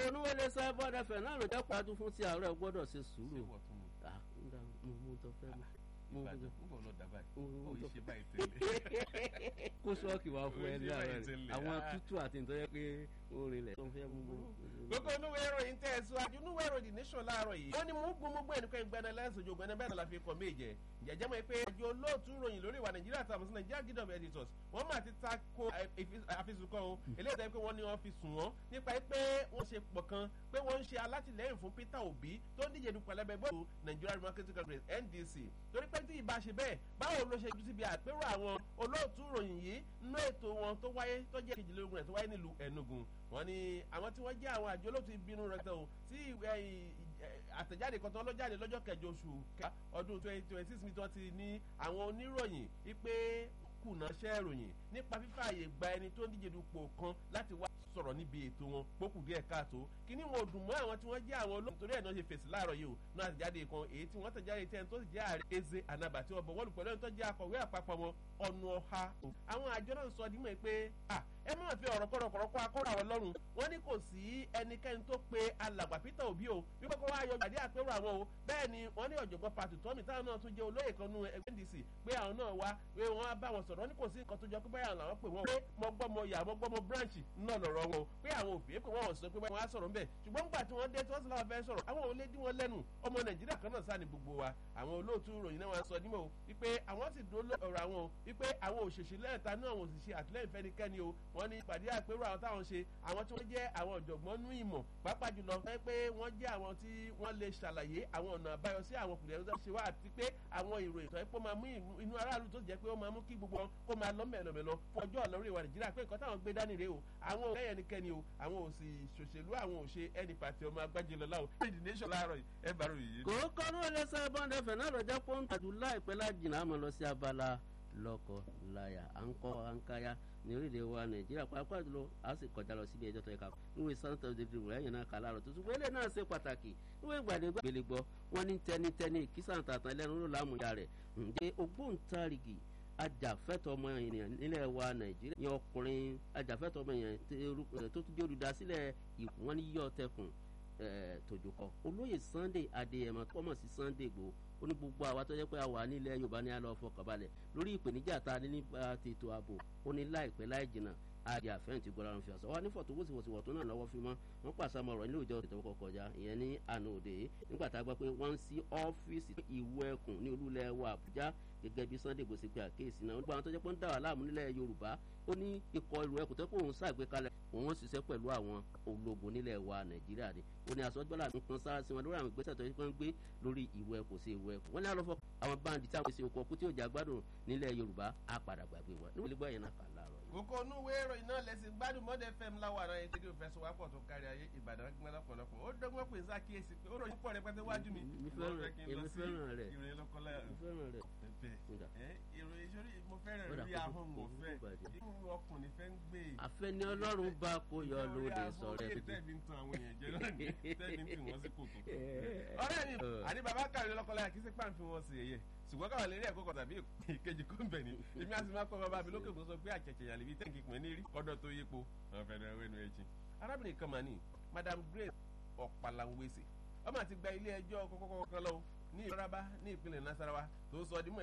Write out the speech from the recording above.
onúwẹlẹ sábọdà fẹ náà ló dápọ̀ adún fún ti àárọ̀ gbọ́dọ̀ ṣe sùúrù ṣé wọ́n tún mu ah ń dá mo mú tó fẹ́ mú mo mú ìbàdàn tó ń bọ̀ lọ dà báyìí mo ó mú tó yìí ṣe báyìí tẹ́lẹ̀ kó sọ́ọ̀kì wá fún ẹ Ó ṣe láàárọ̀ báyìí rẹ̀ tẹ́lẹ̀, àwọn ah. tútù àti nítorí pé ó rinlẹ̀ tó ń fẹ́ mú mú. gbogbo onúwé ìròyìn tẹ̀ síwájú onúwé ìròyìn nation láàárọ̀ yìí wọ́n ní mú gbogbo gbogbo ẹnìkan ìgbẹ́ni lẹ́sọ̀jọ́ ìgbẹ́ni bẹ́ẹ̀ náà la fi kọ́ méje jẹ́jẹ́ mọ́ pé àjọ olóòtú ròyìn lórí ìwà nàìjíríà tàbí sí nàìjíríà guild of editors wọ́n máa ti ta ko àfisùn kan o eléyìí tẹ́ pé wọ́n ní wọ́n fi sùn wọ́n nípa pé wọ́n ṣe pọ̀ kan pé wọ́n ń ṣe alátìlẹ́yìn fún peter obi tó ń díje dupò ẹlẹ́bẹ̀ bọ́ọ̀lù nigeria democratic congress ndc torí pé tí ìbá ṣe bẹ́ẹ̀ báwo ló ṣe ju síbi àpérò àwọn olóòtú ròyìn yìí nínú ètò wọn tó wáyé tó jẹ́ kejìlélógún rẹ̀ tó wáyé nílùú enugu wọ́n ní àwọn tí wọ́n jẹ́ àwọn àjọ olóòtú ìbínú rẹ̀ tẹ̀ o tí àtẹ̀jáde kan tán ló jáde lọ́jọ́ kẹjọ oṣù kẹta ọdún twenty twenty six mi tí wọ́n ti ní àwọn oníròyìn wípé kùnà ṣẹ́ ìròyìn nípa fífààyè gba ẹni tó ń díje dupò kan láti wá sọ̀rọ̀ níbi ètò wọn pókù díẹ̀ káàtó kíní wọn ò dùn mọ́ àwọn tí wọ́n jẹ́ àwọn olóòtú torí ẹ̀ náà ṣe fèsì láàárọ̀ yìí o náà àtẹ̀jáde kan èyí tí wọ́n tẹ̀jáde tẹ́ni tó sì jẹ́ ààrẹ eze anaba tí wọ́n bọ̀ wọ́n lù pẹ̀lú ẹni tó jẹ́ akọ̀wé àpapọ̀ wọn ọ̀nà ọ̀ha àwọn àjọ náà sọ dímọ̀ pé ẹ má fi ọ̀rọ̀ kọ̀rọ̀kọ̀rọ̀ kọ́ akọ́rọ̀ àwọn lọ́rùn wọ́n ní kò sí ẹnikẹ́ni tó pe alàgbà peter obi o wípé kó wá yọ gbàdé àpérò àwọn o bẹ́ẹ̀ ni wọ́n ní ọ̀jọ̀gbọ́n pàtó tọ́mì táwọn náà tún jẹ́ olóyè kan nú ẹgbẹ́ ndc pé àwọn náà wá pé wọ́n á bá wọn sọ̀rọ̀ wọ́n ní kò sí nǹkan tó jọ pé báyà làwọn pè wọ́n pé mo gbọ́ mo yà mo gbọ́ mo branch náà lọ̀rọ̀ wọn o pé àwọn òfin pé wọ́n sọ pé wọ́n á sọ̀rọ̀ ńbẹ̀ ṣùgbọ́n nígbà tí wọ́n dé tí wọ́n sì láwọn fẹ́ sọ̀rọ̀ àwọn ò lè dí wọn lẹ́nu ọmọ nàìjíríà kan náà sáà ní gbogbo wa àwọn olóòtú ròyìn náà wọn sọ nímọ̀ o wípé àwọn sì dúró ọ̀rọ̀ àwọn o wípé àwọn òṣèṣì lẹ́ẹ̀ta náà àwọn òṣìṣẹ́ àtìlẹ́yìn fẹ́nikẹ́ni o wọ́n ní ìpàdé àpérò àwọn táwọn ṣe àwọn tí wọ́n jẹ́ àwọn ọ̀jọ̀gbọ́n nú ìmọ̀ pàápàá jùlọ fẹ́ pé wọ́n jẹ́ àwọn tí wọ́n lè ṣàlàyé àwọn ọ̀nà àbáyọ sí àwọn kùdìẹ̀ tó ṣe wá àti pé àwọn ìròyìn tó yẹ kó máa mú inú aráàlú tó jẹ́ pé ó máa mú kí gbogbo wọn kó máa lọ mẹ́lọmẹ́lọ fún ọjọ́ ọ̀lọ́rọ̀ ìwà nàìjíríà pé nǹkan táwọn gbé dání rèé o àwọn ò lẹ́yìn ẹnikẹ́ni o àwọn ò sì ṣòṣèlú àwọn ò ṣe ẹni pàtì ọmọ agbájẹlọlá o èdè nation láàárọ̀ yìí ẹ bá rò yìí. kò kọ́nú ẹlẹ́sẹ̀ bọ́ndẹ̀ fẹ̀ náà lọ́jọ́ pọ́ńtàdù láìpẹ́ lájìnà àmọ́ lọ sí abala lọ́kọ̀ láyà à ń kọ́ à ń káyà ní orílẹ̀ wa nàìjíríà pàápàá jùlọ a sì kọjá lọ síbi ẹjọ́ tó yẹ ká níwèé santa david rẹ̀ náà kà láàrọ̀ tuntun wẹ́lẹ̀ náà ṣe pàtàkì níwèé gbàdégbà gbélé gbọ́ wọ́n ní tẹnitẹni ìkísà tàtàn ẹlẹ́nu ló lámúyà rẹ̀ ǹdẹ́ ògbóǹtarìgì ajàfẹ́tọ̀ ọmọ ènìyàn nílẹ̀ wa nàìjíríà ní ọkùnrin ajàfẹ́tọ̀ ọmọ ènìyàn tó tún jẹ́ olùdásílẹ̀ ìwọ́n ní yíyọ tẹkùn tòjúkọ olóyè sunday adéyẹmọ kọ́mọ̀ sí sunday gbòó ó ní gbogbo àwa tó jẹ́ pé a wà nílẹ̀ yorùbá ní alọ́ fọkànbalẹ̀ lórí ìpèníjà ta ní nípa tètò ààbò ó ní láìpẹ́ láì jìnnà àdì àfẹ́ǹtì gbọ́dọ̀ àwọn fìyàsọ́ wa ní fọ̀tò wòsíwòsíwò tó náà lọ́wọ́ fi mọ́ wọ́n pàṣẹ ọmọ ọ̀rọ̀ nílò ìjọ ìtọ́wọ́ kọjá ìyẹn ní àná òde nígbà tá a gbọ́ pé wọ́n ń sí ọ́fíìsì ìwọ ẹkùn ní olúlẹ̀ wa àbújá gẹ́gẹ́ bí sunday bó ṣe pé àkéèsí náà nígbà tó jẹ́ pé ń dà wà láàmú nílẹ̀ yorùbá ó ní ikọ̀ ìrù ẹkùn tó pé òun ṣàgbékalẹ̀ òun ṣiṣẹ́ pẹ̀lú àwọn ológun nílẹ̀ wa nàìjíríà ni ó ní àsọgbọ́lá ń kan sára sí wọn lórí àwọn ìgbésẹ̀ tó yẹ kó ń gbé lórí ìwọ ẹkùn sí ìwọ ẹkùn wọ́n ní àlọ́fọ́ àwọn báńdì táwọn ṣe okọ̀ kú tí ò jà gbádùn nílẹ̀ yorùbá á padà gbàgbé wọn níwọ̀n ilé gbọ́ yẹn náà kà láàárọ̀ yìí. kókó inú ìwé ìròyìn náà lẹ́sìn gbádùn mọ́dẹ fm láwọn ará yẹn tẹ́lẹ̀ òfẹ́ sọ́wọ́pọ̀ tó kárí ayé ìbàdàn gbọ́n lọ́pọ̀lọpọ̀ ó dọ́gbọ́n pè sákìyèsí pé ó ròyìn pọ̀ rẹpẹtẹ wájú mi. mi fẹ́ràn èmi fẹ́ràn rẹ̀ ìròyìn lọ́kọ́lá mi fẹ́ràn rẹ̀. bẹ́ẹ̀ ìròyìn sórí mo fẹ́ràn Ó dà rí kó ahọ́n kó mo kó fẹ́ bàjẹ́. inú ọkùnrin fẹ́ ń gbé àfẹ́ni ọlọ́run bá kó yọ lóde sọ̀rọ̀ ẹ̀ tuntun. tẹ́ẹ̀mí ń tan àwọn èèyàn jẹ náà ní tẹ́ẹ̀mí ń tì wọ́n sí kòtò. ọ̀rẹ́ mi àní bàbá kàrí lọ́kọ́lá kì í sí pàǹfì wọn sí ẹ̀yẹ ṣùgbọ́n káwọn lè rí ẹ̀kọ́ kan tàbí ìkejì kó ń bẹ̀ ni èmi àti máa kọ́ bàbá mi lókè kó sọ pé àjẹjẹ yàrá ibi tẹ́ǹkì pín ní rí ọdọ̀ tó yípo àwọn fẹ́ẹ́ rẹ̀ wẹ́nu ẹ̀jìn. arábìnrin kan mà ní madam grace ọ̀pàlàwẹ̀sẹ̀ ọmọ àti gba ilé ẹjọ́ kọ́kọ́kọ́ kan lọ ní ìrọ́rábá ní ìpínlẹ̀ nasarawa tó sọ ọdún mọ́